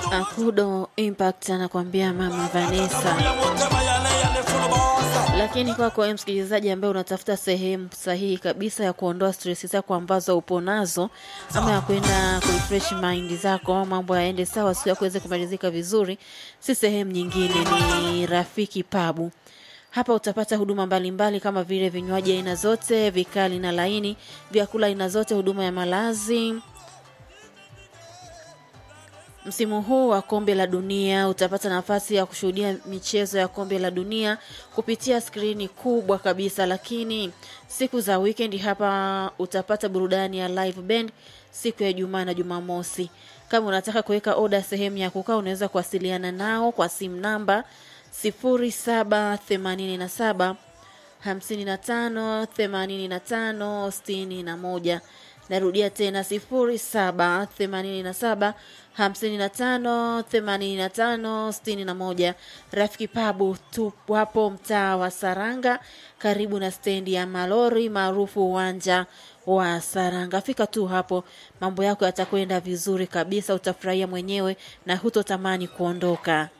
Akudo Impact anakuambia mama Vanessa. Lakini kwako wewe msikilizaji ambaye unatafuta sehemu sahihi kabisa ya kuondoa stress zako ambazo upo nazo ama ya kwenda kurefresh mind zako, mambo yaende sawa, siku yako iweze kumalizika vizuri, si sehemu nyingine, ni Rafiki Pabu. Hapa utapata huduma mbalimbali mbali kama vile vinywaji aina zote, vikali na laini, vyakula aina zote, huduma ya malazi Msimu huu wa kombe la dunia utapata nafasi ya kushuhudia michezo ya kombe la dunia kupitia skrini kubwa kabisa, lakini siku za weekend hapa utapata burudani ya live band siku ya Ijumaa na Jumamosi. Kama unataka kuweka oda sehemu ya kukaa, unaweza kuwasiliana nao kwa simu namba 0787 55 85 61. Narudia tena 0787 55 85 61. Rafiki Pabu tupo hapo mtaa wa Saranga, karibu na stendi ya malori maarufu uwanja wa Saranga. Fika tu hapo, mambo yako yatakwenda vizuri kabisa, utafurahia mwenyewe na hutotamani kuondoka.